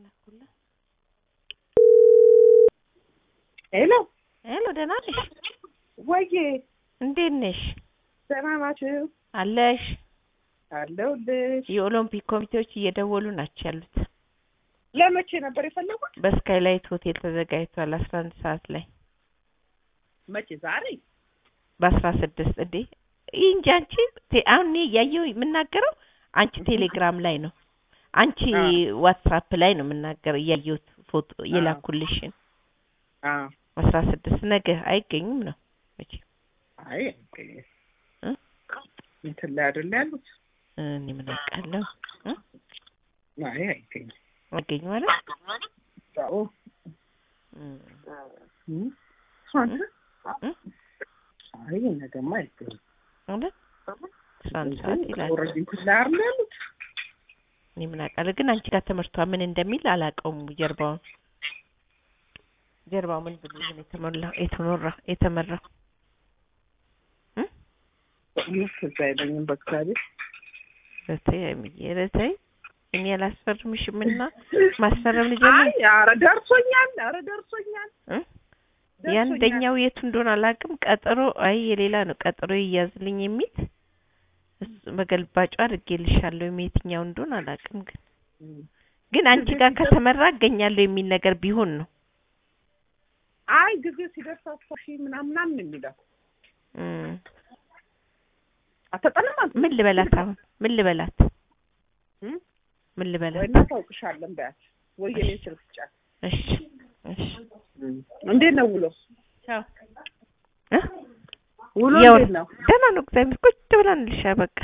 የላኩልህ። ሄሎ ሄሎ፣ ደህና ነሽ? ወዬ እንዴት ነሽ? ደህና ናችሁ? አለሽ? አለሁልሽ። የኦሎምፒክ ኮሚቴዎች እየደወሉ ናቸው ያሉት። ለመቼ ነበር የፈለጉት? በስካይላይት ሆቴል ተዘጋጅቷል አስራ አንድ ሰዓት ላይ መቼ? ዛሬ? በአስራ ስድስት እንዴ ይህ እንጂ አንቺ ቴ- አሁን እኔ እያየሁ የምናገረው አንቺ ቴሌግራም ላይ ነው፣ አንቺ አዎ። ዋትሳፕ ላይ ነው የምናገረው እያየሁት ፎቶ የላኩልሽን አዎ። አስራ ስድስት ነገ አይገኙም ነው መቼ አይ አይገኝም። እ? እንትን ላይ አይደል ያሉት? እኔ ምን አውቃለሁ እ? አይ አይገኝም። አይገኝ ማለት አዎ። እም፣ እም። አንተ? እ? አይ ነገማ አይገኝም። ማለት አስራ አንድ ሰዓት ይላል። ኦልሬዲ እንትን ላይ አይደል ያሉት? እኔ ምን አውቃለሁ ግን አንቺ ጋር ትምህርቷ ምን እንደሚል አላውቀውም። ጀርባውን ጀርባው ምን ብሎ ምን የተሞላ የተኖራ የተመራው እ? በእውነት ትዝ አይለኝም በእግዚአብሔር። በተይ አይምዬ በተይ እኔ አላስፈርምሽም እና ማስፈረም ልጀምር አይ ኧረ ደርሶኛል፣ ኧረ ደርሶኛል። እ? ደርሶኛል። የአንደኛው የቱ እንደሆነ አላውቅም። ቀጠሮ አይ የሌላ ነው ቀጠሮ ይያዝልኝ የሚል እሱ በገልባጩ አድርጌልሻለሁ የትኛው እንደሆነ አላውቅም። ግን እም። ግን አንቺ ጋር ከተመራ እገኛለሁ የሚል ነገር ቢሆን ነው አይ ጊዜ ሲደርስ አስፋሺ ምናምን ምናምን የሚለው እም። አተጠለም አንተ ምን ልበላት አሁን ምን ልበላት እም? ምን ልበላት ወይ እናታውቅሻለን በያት ወይ የኔ ስልክ ጫት እሺ እሺ እንዴት ነው ውሎ ቻው እ ውሎ ያው እንዴት ነው ደህና ነው እግዚአብሔር ቁጭ ብላንልሻ በቃ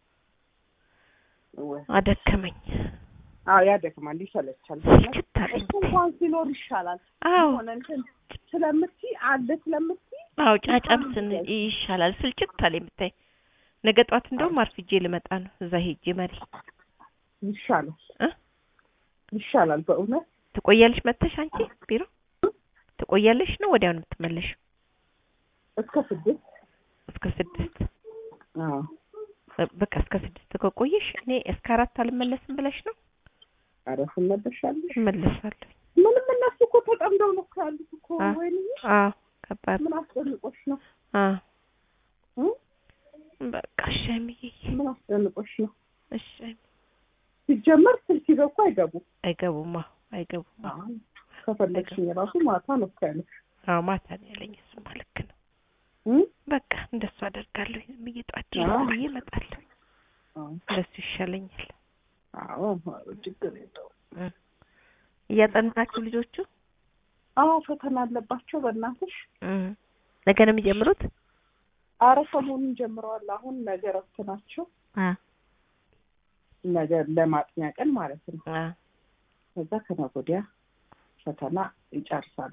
ወይ አደከመኝ አዎ ያደክማል ይሰለቻል ስልችት አለኝ እሱ እንኳን ሲኖር ይሻላል አዎ ሆነ እንትን ስለምትይ አለ ስለምትይ አዎ ጫጫም ስን ይሻላል ስልችት አለኝ ብታይ ነገ ጧት እንደውም አርፍጄ ልመጣ ነው እዛ ሄጄ መሪ ይሻላል እ ይሻላል በእውነት ትቆያለሽ መተሽ አንቺ ቢሮ ትቆያለሽ ነው ወዲያው ነው የምትመለሽው እስከ ስድስት እስከ ስድስት አዎ በ- በቃ እስከ ስድስት ከቆየሽ እኔ እስከ አራት አልመለስም ብለሽ ነው ኧረ ትመለሻለሽ እመለሳለሁ ምንም እነሱ እኮ ተጠምደው ነው እኮ ያሉት እኮ አ- ወይኔ አዎ ከባድ ምን አስጨንቆሽ ነው አዎ እ? በቃ እሺ አይምዬ ምን አስጨንቆሽ ነው እሺ አይምዬ። ሲጀመር ስልክ ይዘው እኮ አይገቡም አይገቡም አዎ አይገቡም አዎ አዎ ከፈለግሽኝ ራሱ ማታ ነው እኮ ያለሽ አዎ ማታ ነው ያለኝ እሱማ ልክ ነው እ? በቃ እንደሱ አደርጋለሁ ዝም ብዬ ጠዋት ድረስ አዎ። ብዬ እመጣለሁ አዎ እንደሱ ይሻለኛል አዎ ችግር የለውም እ። እያጠናችሁ ልጆቹ አዎ ፈተና አለባቸው በእናትሽ እ። ነገ ነው የሚጀምሩት አረ ሰሞኑን ጀምረዋል አሁን ነገ እረፍት ናቸው አ ነገ ለማጥኛ ቀን ማለት ነው አ ከዛ ከነገ ወዲያ ፈተና ይጨርሳሉ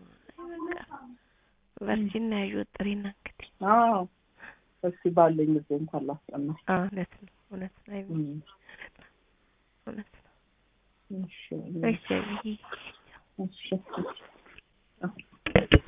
በርቺና ያዩ ጥሪና እንግዲህ አዎ እስኪ ባለኝ ጊዜ እንኳን ላስጠና አ እውነት ነው እውነት ነው አይምዬ፣ እውነት ነው እሺ እሺ አይምዬ። እሺ